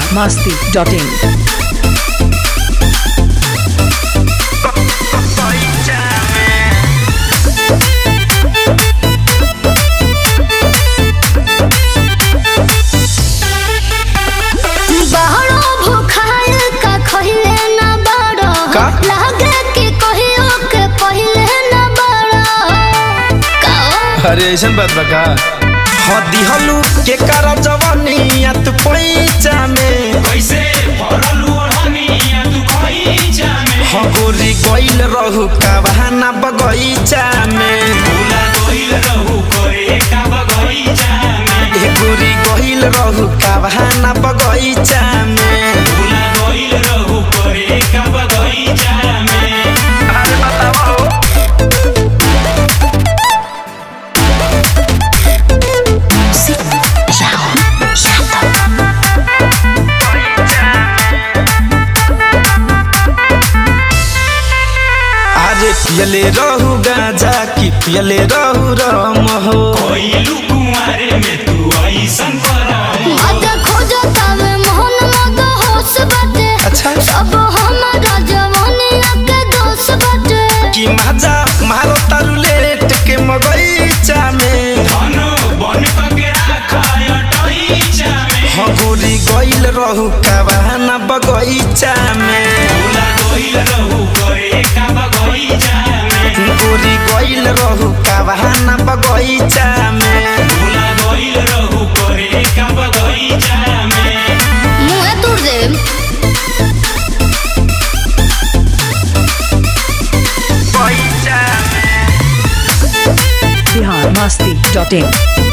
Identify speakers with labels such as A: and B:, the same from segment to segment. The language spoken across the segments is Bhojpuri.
A: biharmasti.in
B: बहरो भूखाल का खहिले न बड़ो
C: का?
B: लागे कि कहियो के पहिले न बड़ो का
C: अरे ऐसा बात बा का हाँ दिहलू के करा जवानिया तू पैचा में
D: कैसे भरलू ओढ़निया तू खइचा में
C: हाँ गोरी गइल रहू का बहाना बगैचा में
D: भूला गइल रहू करे का बगइचा में
C: ए गोरी गइल रहू का बहाना बगैचा में
D: भूला गइल रहू करे का बगइचा में
C: अरे बताओ अरे पियले रहू गाजा की पियले रहू रम हो
D: कोइलू कुंवारे में तू ऐसन करम
B: मत खोजो तवे मोहन मत होश बाटे
C: अच्छा
B: सब हमारा जवानिया के दोष बाटे
C: कि माजा मारो तारू लेट के मगैचा में
D: धन बन के राखा अटइचा में
C: हाँ गोरी गइल रहू का बहाना बगैचा में
D: भूला गइल रहू करे का बगइचा में
C: गोरी गइल रहू का बहाना बगैचा में
D: भूला गइल रहू करे का बगइचा में
B: मुँह दूर दे
A: biharmasti.in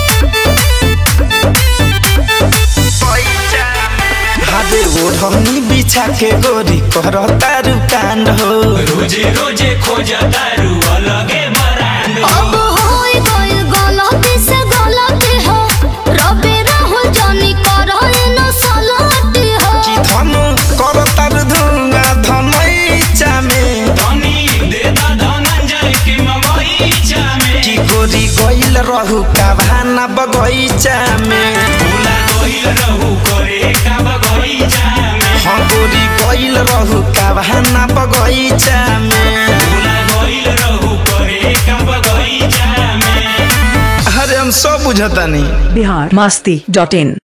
C: हादे ओढ़नी बिछा के गोरी कर तारू कांड हो
D: रोजे रोजे खोजा दारू अलगे बरांड
B: अब होई गइल गलती से गलती हो रबे राहुल जानी करो न सलती हो
C: कि धन कर तारू धुंगा धमैचा में
D: धनी दे दा धनंजय के मगइचा में
C: कि गोरी गइल रहू का बहाना बगैचा में
D: भूला गइल रहू करे का बगइचा में
C: हाँ गोरी गइल रहू का बहाना बगैचा में
D: भूला गइल रहू करे का बगइचा में
C: अरे हम सब बुझतानी
A: biharmasti.in